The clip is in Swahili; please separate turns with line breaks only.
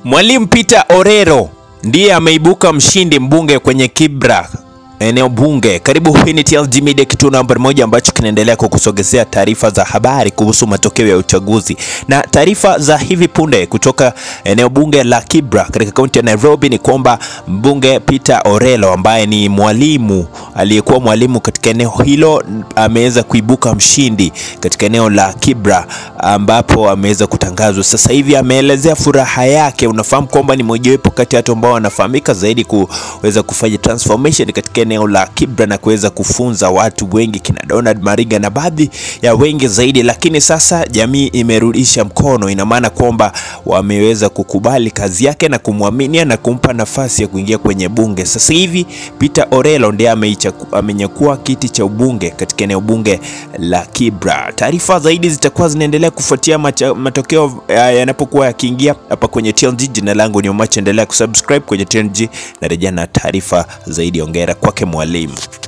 Mwalimu Peter Orero ndiye ameibuka mshindi mbunge kwenye Kibra eneo bunge. Karibu, hii ni TLG Media, kituo namba moja ambacho kinaendelea kukusogezea taarifa za habari kuhusu matokeo ya uchaguzi na taarifa za hivi punde kutoka eneo bunge la Kibra katika kaunti ya Nairobi ni kwamba mbunge Peter Orelo ambaye ni mwalimu aliyekuwa mwalimu katika eneo hilo ameweza kuibuka mshindi katika eneo la Kibra ambapo ameweza kutangazwa sasa hivi. Ameelezea furaha yake. Unafahamu kwamba ni mojawapo kati ya watu ambao wanafahamika zaidi kuweza kufanya transformation katika eneo la Kibra na kuweza kufunza watu wengi kina Donald Mariga na baadhi ya wengi zaidi, lakini sasa jamii imerudisha mkono. Ina maana kwamba wameweza kukubali kazi yake na kumwaminia na kumpa nafasi ya kuingia kwenye bunge. Sasa hivi Peter Orelo ndiye amenyakua kiti cha ubunge katika eneo bunge la Kibra. Taarifa zaidi zitakuwa zinaendelea kufuatia matokeo yanapokuwa yakiingia hapa kwenye TLG. Jina langu ni Omacha, endelea kusubscribe kwenye TLG na rejea na taarifa zaidi. Ongera kwake mwalimu.